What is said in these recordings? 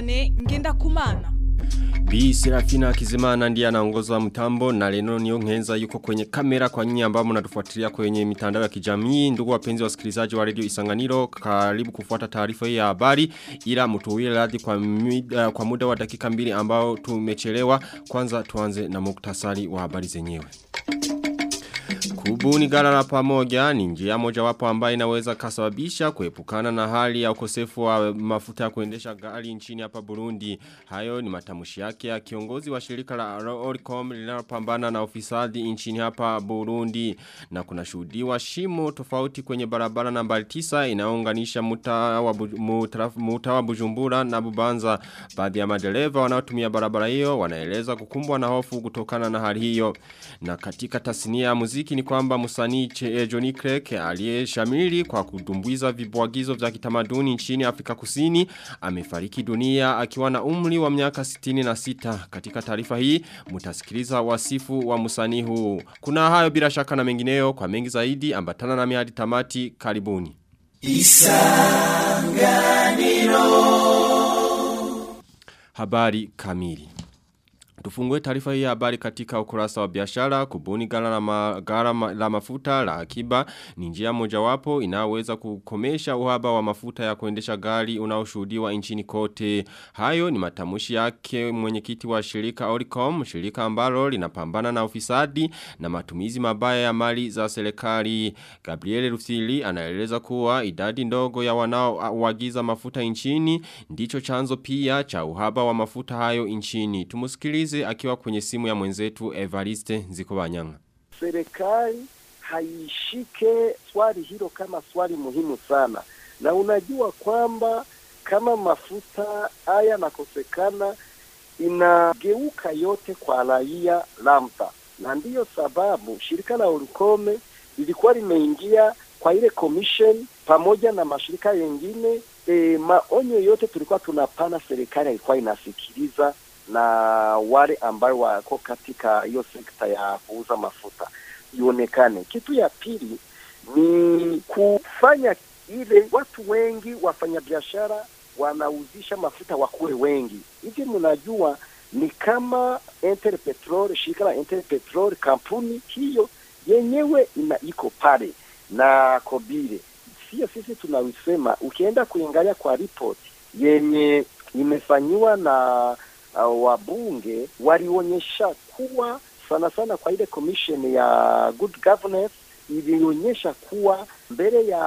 Vianney Ngendakumana. Bi Serafina Kizimana ndiye anaongoza mtambo na Leno Niongenza yuko kwenye kamera kwa nyinyi ambao mnatufuatilia kwenye mitandao ya kijamii. Ndugu wapenzi wasikilizaji wa Radio Isanganiro, karibu kufuata taarifa hii ya habari ila mtuwie radhi kwa muda, kwa muda wa dakika mbili ambao tumechelewa. Kwanza tuanze na muktasari wa habari zenyewe. Kubuni gara la pamoja ni njia moja wapo ambayo inaweza kasababisha kuepukana na hali ya ukosefu wa mafuta ya kuendesha gari nchini hapa Burundi. Hayo ni matamushi yake ya kiongozi wa shirika la Oricom linalopambana na ufisadi nchini hapa Burundi. Na kuna shuhudiwa shimo tofauti kwenye barabara nambari 9 inayounganisha mtaa wa, muta wa Bujumbura na Bubanza. Baadhi ya madereva wanaotumia barabara hiyo wanaeleza kukumbwa na hofu kutokana na hali hiyo. Na katika tasnia ya muziki ni kwamba msanii eh, Johnny Craig aliyeshamiri kwa kudumbuiza vibwagizo vya kitamaduni nchini Afrika Kusini amefariki dunia akiwa na umri wa miaka 66. Katika taarifa hii mtasikiliza wasifu wa msanii huu. Kuna hayo bila shaka na mengineyo kwa mengi zaidi ambatana na miadi tamati karibuni. Habari kamili. Tufungue taarifa hii ya habari katika ukurasa wa biashara kubuni gara la, ma, gara ma, la mafuta la akiba ni njia mojawapo inaweza kukomesha uhaba wa mafuta ya kuendesha gari unaoshuhudiwa nchini kote. Hayo ni matamushi yake mwenyekiti wa shirika Oricom, shirika ambalo linapambana na ufisadi na matumizi mabaya ya mali za serikali. Gabriel Rufili anaeleza kuwa idadi ndogo ya wanaoagiza mafuta nchini ndicho chanzo pia cha uhaba wa mafuta hayo nchini. Tumusikilize akiwa kwenye simu ya mwenzetu Evariste Nzikobanyanga. Serikali haishike swali hilo kama swali muhimu sana, na unajua kwamba kama mafuta haya yanakosekana inageuka yote kwa raia lamta, na ndiyo sababu shirika la Orukome lilikuwa limeingia kwa ile commission pamoja na mashirika yengine. E, maonyo yote tulikuwa tunapana, serikali ilikuwa inasikiliza na wale ambao wako katika hiyo sekta ya kuuza mafuta ionekane. Kitu ya pili ni kufanya ile watu wengi wafanyabiashara wanauzisha mafuta wakuwe wengi hivi. Mnajua ni kama Interpetrol, shirika la Interpetrol, kampuni hiyo yenyewe ina iko pale na Kobile, sio sisi tunawisema. Ukienda kuangalia kwa report yenye imefanyiwa na uh, wabunge walionyesha kuwa sana sana kwa ile commission ya good governance ilionyesha kuwa mbele ya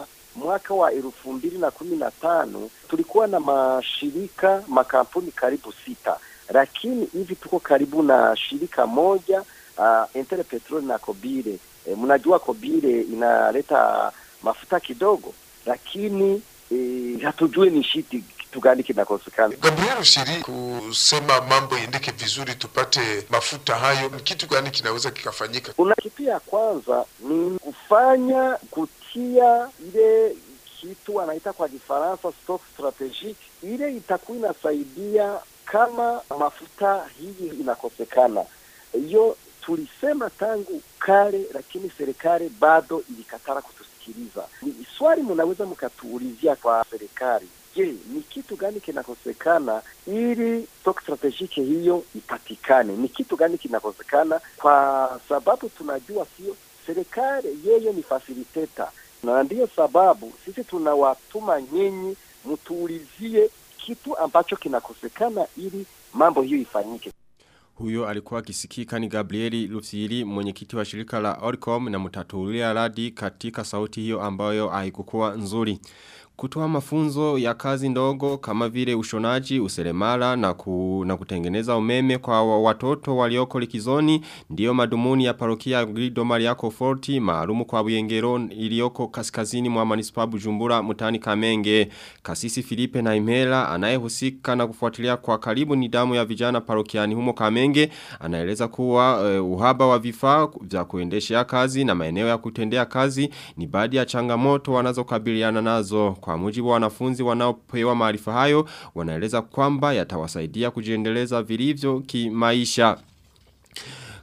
mwaka wa elfu mbili na kumi na tano tulikuwa na mashirika makampuni karibu sita, lakini hivi tuko karibu na shirika moja uh, Interpetrol na Kobile. E, mnajua Kobile inaleta mafuta kidogo, lakini e, hatujui ni shiti kitu gani kinakosekana. Gabriel Shiri, kusema mambo iendeke vizuri, tupate mafuta hayo, ni kitu gani kinaweza kikafanyika? Kuna kitu ya kwanza ni kufanya kutia ile kitu wanaita kwa Kifaransa stock strategic, ile itakuwa inasaidia kama mafuta hii inakosekana. Hiyo tulisema tangu kale, lakini serikali bado ilikatara kutusikiliza. Ni swali mnaweza mkatuulizia kwa serikali Je, ni kitu gani kinakosekana ili stock strategic hiyo ipatikane? Ni kitu gani kinakosekana? Kwa sababu tunajua sio serikali, yeye ni facilitator, na ndiyo sababu sisi tunawatuma nyinyi mtuulizie kitu ambacho kinakosekana ili mambo hiyo ifanyike. Huyo alikuwa kisikika ni Gabrieli Lufsiri mwenyekiti wa shirika la Oricom na mutatulia radi katika sauti hiyo ambayo haikukuwa nzuri. Kutoa mafunzo ya kazi ndogo kama vile ushonaji, useremala na, ku, na kutengeneza umeme kwa watoto walioko likizoni ndiyo madumuni ya parokia Grido Mariako Forti maalumu kwa Buyengero iliyoko kaskazini mwa manispa Bujumbura mutani Kamenge. Kasisi Filipe na Imela anayehusika na kufuatilia kwa karibu nidamu ya vijana parokiani humo Kamenge anaeleza kuwa uh, uhaba wa vifaa vya kuendeshea kazi na maeneo ya kutendea kazi ni baadhi ya changamoto wanazokabiliana nazo kwa mujibu wa wanafunzi wanaopewa maarifa hayo wanaeleza kwamba yatawasaidia kujiendeleza vilivyo kimaisha.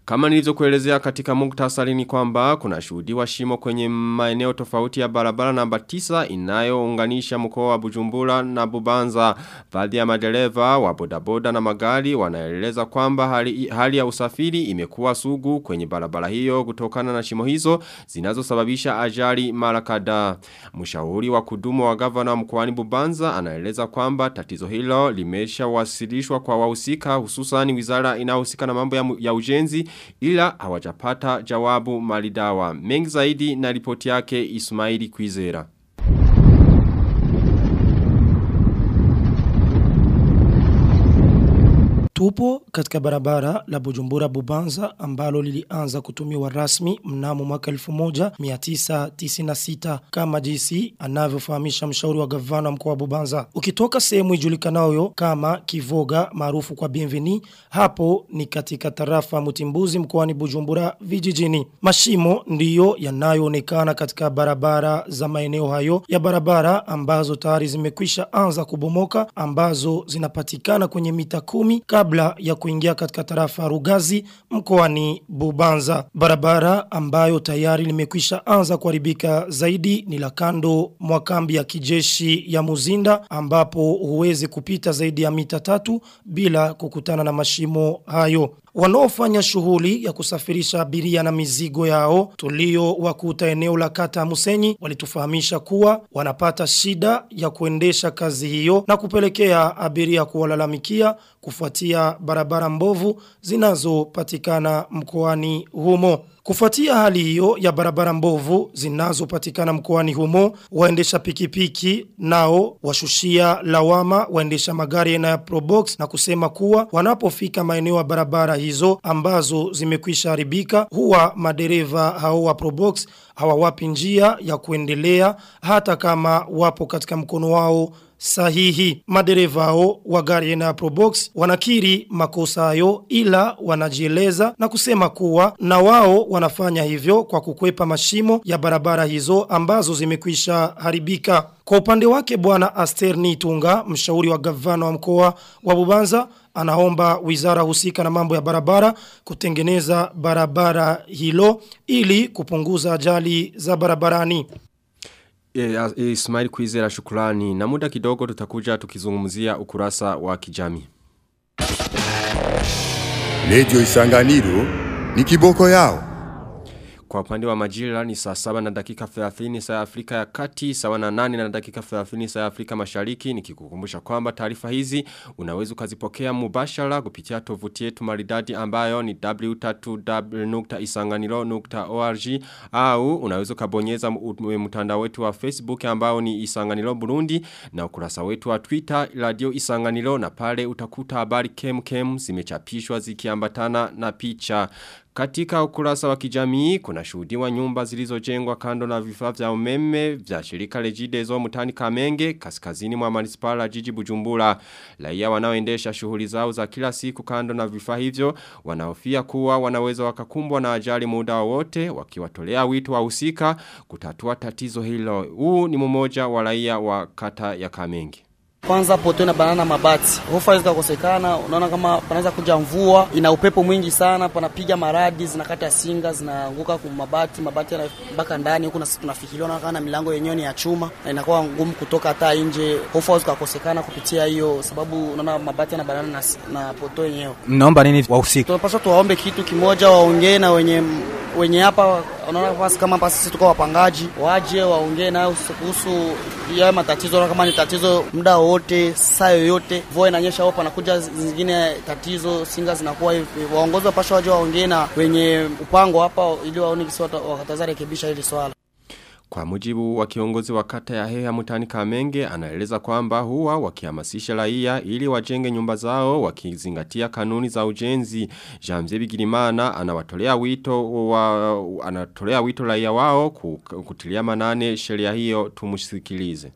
Kama nilivyokuelezea katika muktasari ni kwamba kuna shuhudiwa shimo kwenye maeneo tofauti ya barabara namba 9 inayounganisha mkoa wa Bujumbura na Bubanza. Baadhi ya madereva wa bodaboda na magari wanaeleza kwamba hali, hali ya usafiri imekuwa sugu kwenye barabara hiyo kutokana na shimo hizo zinazosababisha ajali mara kadhaa. Mshauri wa kudumu wa gavana mkoani Bubanza anaeleza kwamba tatizo hilo limeshawasilishwa kwa wahusika hususan wizara inayohusika na mambo ya, ya ujenzi ila hawajapata jawabu malidawa. Mengi zaidi na ripoti yake Ismaili Kwizera. Tupo katika barabara la Bujumbura Bubanza ambalo lilianza kutumiwa rasmi mnamo mwaka 1996 kama jinsi anavyofahamisha mshauri wa gavana mkoa wa Bubanza. Ukitoka sehemu ijulikanayo kama Kivoga maarufu kwa Bienveni, hapo ni katika tarafa Mutimbuzi mkoani Bujumbura vijijini. Mashimo ndiyo yanayoonekana katika barabara za maeneo hayo ya barabara ambazo tayari zimekwisha anza kubomoka ambazo zinapatikana kwenye mita kumi kabla ya kuingia katika tarafa Rugazi mkoani Bubanza. Barabara ambayo tayari limekwisha anza kuharibika zaidi ni la kando mwa kambi ya kijeshi ya Muzinda ambapo huwezi kupita zaidi ya mita tatu bila kukutana na mashimo hayo. Wanaofanya shughuli ya kusafirisha abiria na mizigo yao tulio wakuta eneo la kata Musenyi walitufahamisha kuwa wanapata shida ya kuendesha kazi hiyo na kupelekea abiria kuwalalamikia kufuatia barabara mbovu zinazopatikana mkoani humo. Kufuatia hali hiyo ya barabara mbovu zinazopatikana mkoani humo, waendesha pikipiki nao washushia lawama waendesha magari aina ya Probox na kusema kuwa wanapofika maeneo ya barabara hizo ambazo zimekwisha haribika huwa madereva hao wa Probox hawawapi njia ya kuendelea hata kama wapo katika mkono wao sahihi. Madereva hao wa gari aina ya Probox wanakiri makosa hayo ila wanajieleza na kusema kuwa na wao wanafanya hivyo kwa kukwepa mashimo ya barabara hizo ambazo zimekwisha haribika. Kwa upande wake bwana Aster Nitunga, mshauri wa gavana wa mkoa wa Bubanza, anaomba wizara husika na mambo ya barabara kutengeneza barabara hilo ili kupunguza ajali za barabarani. E, Ismail Kwizera shukrani na muda kidogo tutakuja tukizungumzia ukurasa wa kijamii. Radio Isanganiro ni kiboko yao. Kwa upande wa majira ni saa saba na dakika 30 saa ya Afrika ya kati, sawa na nane na dakika 30 saa ya Afrika mashariki. Nikikukumbusha kwamba taarifa hizi unaweza ukazipokea mubashara kupitia tovuti yetu maridadi ambayo ni www.isanganiro.org au unaweza ukabonyeza mtandao wetu wa Facebook ambao ni Isanganiro Burundi na ukurasa wetu wa Twitter Radio Isanganiro na pale utakuta habari kem kem zimechapishwa zikiambatana na picha. Katika ukurasa wa kijamii kuna shuhudiwa nyumba zilizojengwa kando na vifaa vya umeme vya shirika Regideso mtani Kamenge kaskazini mwa manispaa jiji Bujumbura. Raia wanaoendesha shughuli zao za kila siku kando na vifaa hivyo wanahofia kuwa wanaweza wakakumbwa na ajali muda wote wakiwatolea wito wahusika kutatua tatizo hilo. Huu ni mmoja wa raia wa kata ya Kamenge. Kwanza poto na banana mabati. Hofa zikakosekana, unaona kama panaweza kuja mvua, ina upepo mwingi sana, panapiga maradi, zinakata singa, zinaanguka kwa mabati, mabati yanabaka ndani huku na sisi tunafikiriwa na kana milango yenyewe ni ya chuma na inakuwa ngumu kutoka hata nje. Hofa zikakosekana kupitia hiyo sababu unaona mabati na banana na, na poto yenyewe. Mnaomba nini wahusika? Tunapaswa tuwaombe kitu kimoja, waongee na wenye wenye hapa unaona basi kama hapa sisi tuko wapangaji waje waongee nayo kuhusu ya matatizo kama ni tatizo muda wote saa yoyote mvua inanyesha hapo panakuja zingine tatizo singa zinakuwa hivi waongozi wapasha waje waongee na wenye upango hapa ili waone kisi wakataza rekebisha hili swala Kwa mujibu wa kiongozi wa kata ya heha mutani kamenge, anaeleza kwamba huwa wakihamasisha raia ili wajenge nyumba zao wakizingatia kanuni za ujenzi. Jamze Bigirimana anawatolea wito wa, anatolea wito raia wao kutilia manane sheria hiyo tumusikilize.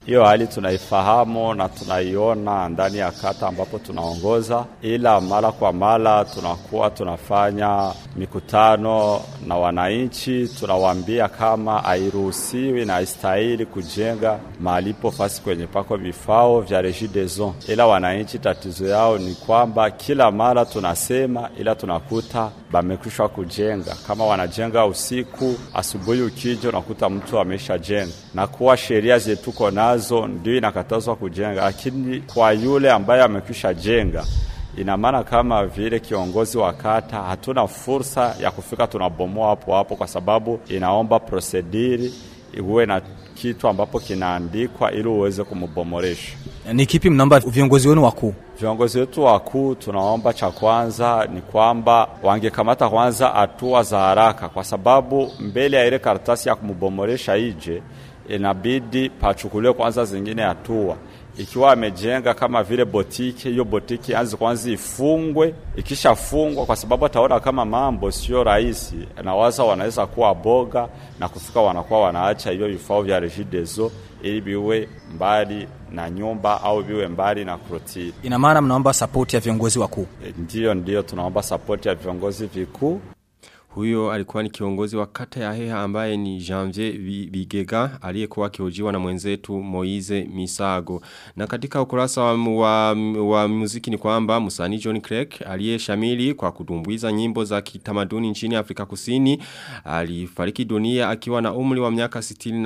Hiyo hali tunaifahamu na tunaiona ndani ya kata ambapo tunaongoza, ila mara kwa mara tunakuwa tunafanya mikutano na wananchi, tunawaambia kama hairuhusiwi na haistahili kujenga malipo fasi kwenye pako vifao vya Regideso, ila wananchi tatizo yao ni kwamba kila mara tunasema, ila tunakuta bamekwisha kujenga. Kama wanajenga usiku, asubuhi ukija unakuta mtu ameshajenga, na kuwa sheria zetuko nazo ndio inakatazwa kujenga, lakini kwa yule ambaye amekwisha jenga ina maana kama vile kiongozi wa kata hatuna fursa ya kufika tunabomoa hapo hapo, kwa sababu inaomba prosediri uwe na kitu ambapo kinaandikwa ili uweze kumbomoresha. Ni kipi mnaomba viongozi wenu wakuu? Viongozi wetu wakuu, tunaomba cha kwanza ni kwamba wangekamata kwanza hatua za haraka, kwa sababu mbele ya ile karatasi ya kumbomoresha ije, inabidi pachukuliwe kwanza zingine hatua ikiwa amejenga kama vile botiki, hiyo botiki anze kwanza ifungwe. Ikishafungwa, kwa sababu ataona kama mambo sio rahisi, nawaza wanaweza kuwa boga na kufika, wanakuwa wanaacha hiyo vifaa vya Regideso ili biwe mbali na nyumba au biwe mbali na krotiri. Ina maana mnaomba sapoti ya viongozi wakuu? E, ndiyo ndiyo, tunaomba sapoti ya viongozi vikuu. Huyo alikuwa ni kiongozi wa kata ya Heha ambaye ni Janvier Bigega aliyekuwa akihojiwa na mwenzetu Moize Misago. Na katika ukurasa wa, wa, wa muziki ni kwamba msanii John Craig aliyeshamili kwa kudumbuiza nyimbo za kitamaduni nchini Afrika Kusini alifariki dunia akiwa na umri wa miaka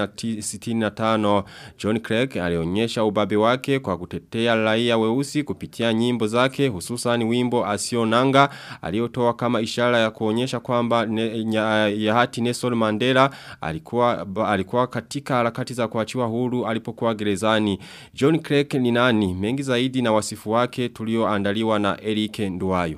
65. John Craig alionyesha ubabe wake kwa kutetea raia weusi kupitia nyimbo zake hususan wimbo Asionanga aliyotoa kama ishara ya kuonyesha kwamba ne, ya hati Nelson Mandela alikuwa alikuwa katika harakati za kuachiwa huru alipokuwa gerezani. John Craig ni nani? Mengi zaidi na wasifu wake tulioandaliwa na Eric Nduwayo.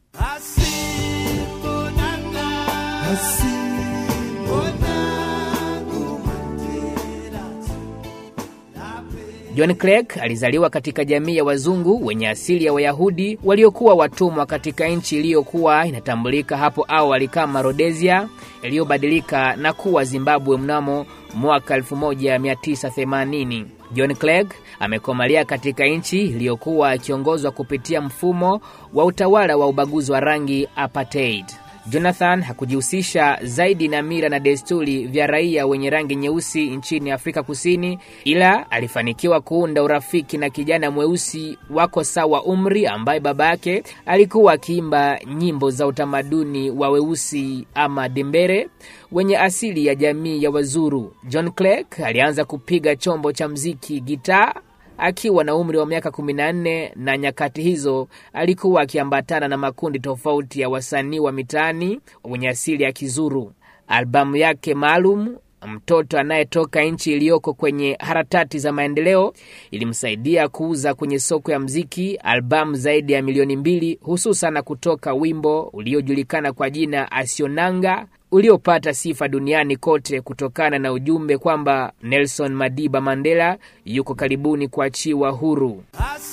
John Craig alizaliwa katika jamii ya wazungu wenye asili ya Wayahudi waliokuwa watumwa katika nchi iliyokuwa inatambulika hapo awali kama Rhodesia iliyobadilika na kuwa Zimbabwe mnamo mwaka 1980. John Clegg amekomalia katika nchi iliyokuwa ikiongozwa kupitia mfumo wa utawala wa ubaguzi wa rangi apartheid. Jonathan hakujihusisha zaidi na mira na desturi vya raia wenye rangi nyeusi nchini Afrika Kusini, ila alifanikiwa kuunda urafiki na kijana mweusi wako sawa umri ambaye baba yake alikuwa akiimba nyimbo za utamaduni wa weusi ama dembere wenye asili ya jamii ya Wazuru. John Clegg alianza kupiga chombo cha mziki gitaa akiwa na umri wa miaka 14 na nyakati hizo alikuwa akiambatana na makundi tofauti ya wasanii wa mitaani wenye asili ya Kizuru. Albamu yake maalum mtoto anayetoka nchi iliyoko kwenye harakati za maendeleo ilimsaidia kuuza kwenye soko ya mziki albamu zaidi ya milioni mbili, hususan kutoka wimbo uliojulikana kwa jina Asionanga uliopata sifa duniani kote kutokana na ujumbe kwamba Nelson Madiba Mandela yuko karibuni kuachiwa huru.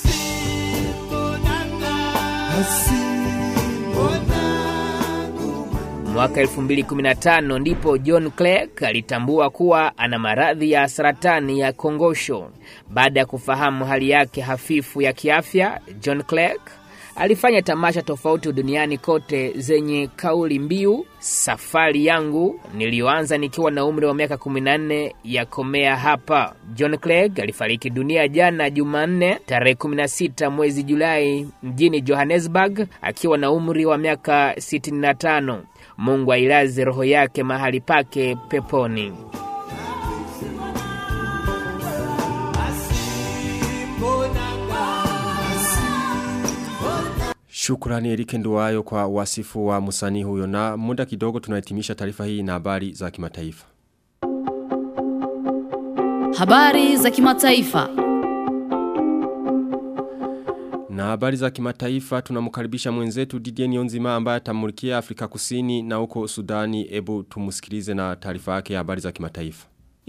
Mwaka 2015 ndipo John Clegg alitambua kuwa ana maradhi ya saratani ya kongosho. Baada ya kufahamu hali yake hafifu ya kiafya, John Clegg alifanya tamasha tofauti duniani kote zenye kauli mbiu safari yangu niliyoanza nikiwa na umri wa miaka 14 ya komea hapa. John Clegg alifariki dunia jana Jumanne tarehe 16 mwezi Julai mjini Johannesburg akiwa na umri wa miaka 65. Mungu ailaze roho yake mahali pake peponi. Shukrani Erike Nduwayo kwa wasifu wa musani huyo na muda kidogo tunahitimisha taarifa hii na habari za kimataifa. Habari za kimataifa. Na habari za kimataifa tunamkaribisha mwenzetu Didier Nionzima ambaye atamulikia Afrika Kusini na huko Sudani. Ebu tumusikilize na taarifa yake ya habari za kimataifa.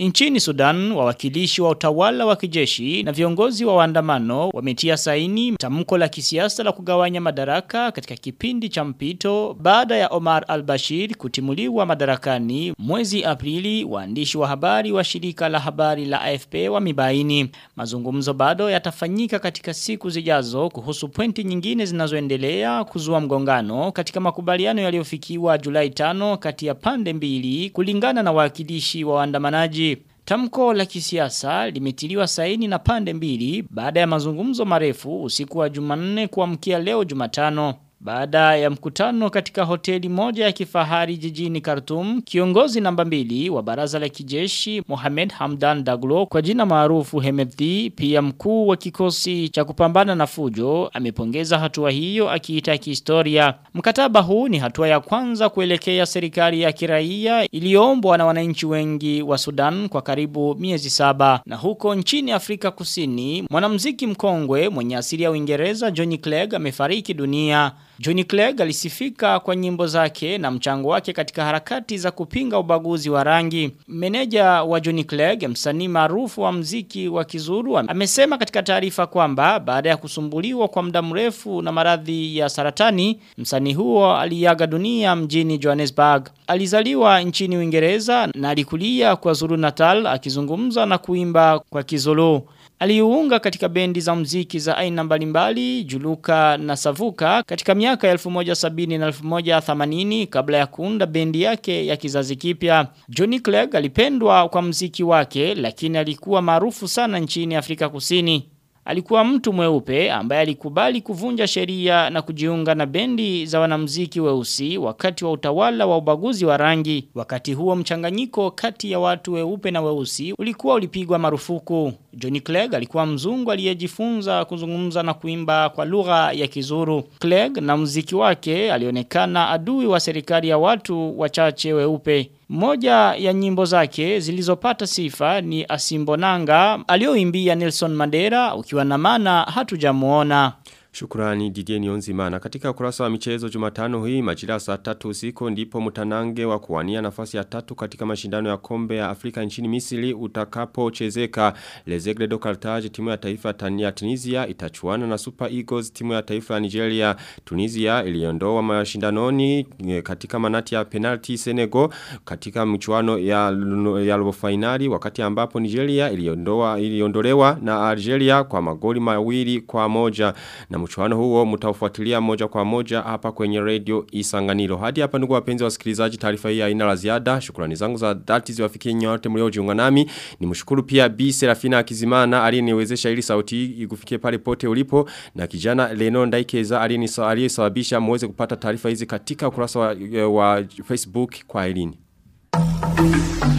Nchini Sudan, wawakilishi wa utawala wa kijeshi na viongozi wa waandamano wametia saini tamko la kisiasa la kugawanya madaraka katika kipindi cha mpito baada ya Omar al-Bashir kutimuliwa madarakani mwezi Aprili waandishi wa habari wa shirika la habari la AFP wamebaini. Mazungumzo bado yatafanyika katika siku zijazo kuhusu pointi nyingine zinazoendelea kuzua mgongano katika makubaliano yaliyofikiwa Julai 5 kati ya pande mbili kulingana na wawakilishi wa waandamanaji. Tamko la kisiasa limetiliwa saini na pande mbili baada ya mazungumzo marefu usiku wa Jumanne kuamkia leo Jumatano. Baada ya mkutano katika hoteli moja ya kifahari jijini Khartoum, kiongozi namba mbili wa baraza la kijeshi Mohamed Hamdan Daglo kwa jina maarufu Hemedti, pia mkuu wa kikosi cha kupambana na fujo, amepongeza hatua hiyo akiita kihistoria. Mkataba huu ni hatua ya kwanza kuelekea serikali ya kiraia iliyoombwa na wananchi wengi wa Sudan kwa karibu miezi saba. Na huko nchini Afrika Kusini, mwanamuziki mkongwe mwenye asili ya Uingereza Johnny Clegg amefariki dunia. Johnny Clegg alisifika kwa nyimbo zake na mchango wake katika harakati za kupinga ubaguzi wa rangi. Meneja wa Johnny Clegg, msanii maarufu wa mziki wa kizuru, amesema katika taarifa kwamba baada ya kusumbuliwa kwa muda mrefu na maradhi ya saratani, msanii huo aliaga dunia mjini Johannesburg. Alizaliwa nchini Uingereza na alikulia kwa Zulu Natal akizungumza na kuimba kwa Kizulu. Aliunga katika bendi za mziki za aina mbalimbali, Juluka na Savuka katika miaka ya 1170 na 1180 kabla ya kuunda bendi yake ya kizazi kipya. Johnny Clegg alipendwa kwa mziki wake lakini alikuwa maarufu sana nchini Afrika Kusini. Alikuwa mtu mweupe ambaye alikubali kuvunja sheria na kujiunga na bendi za wanamziki weusi wakati wa utawala wa ubaguzi wa rangi. Wakati huo mchanganyiko kati ya watu weupe na weusi ulikuwa ulipigwa marufuku. Johnny Clegg alikuwa mzungu aliyejifunza kuzungumza na kuimba kwa lugha ya kizuru. Clegg na muziki wake alionekana adui wa serikali ya watu wachache weupe. Moja ya nyimbo zake zilizopata sifa ni Asimbonanga alioimbia Nelson Mandela ukiwa na maana hatujamuona. Shukrani Didier Nionzimana. Katika ukurasa wa michezo Jumatano hii majira saa tatu usiku ndipo mtanange wa kuwania nafasi ya tatu katika mashindano ya kombe ya Afrika nchini Misri utakapochezeka. Lezegle do Carthage timu ya taifa ya Tunisia itachuana na Super Eagles timu ya taifa ya Nigeria. Tunisia iliondoa mashindanoni katika manati ya penalty Senegal katika mchuano ya ya robo finali wakati ambapo Nigeria iliondoa iliondolewa na Algeria kwa magoli mawili kwa moja na mchuano huo mtaufuatilia moja kwa moja hapa kwenye radio Isanganiro. Hadi hapa ndugu wapenzi wasikilizaji taarifa hii haina la ziada. Shukrani zangu za dhati ziwafikie nyote mliojiunga nami. Nimshukuru pia Bi Serafina Akizimana aliyeniwezesha ili sauti hii ikufikie pale pote ulipo na kijana Leno Ndaikeza aliyesababisha muweze kupata taarifa hizi katika ukurasa wa, wa Facebook kwa elini.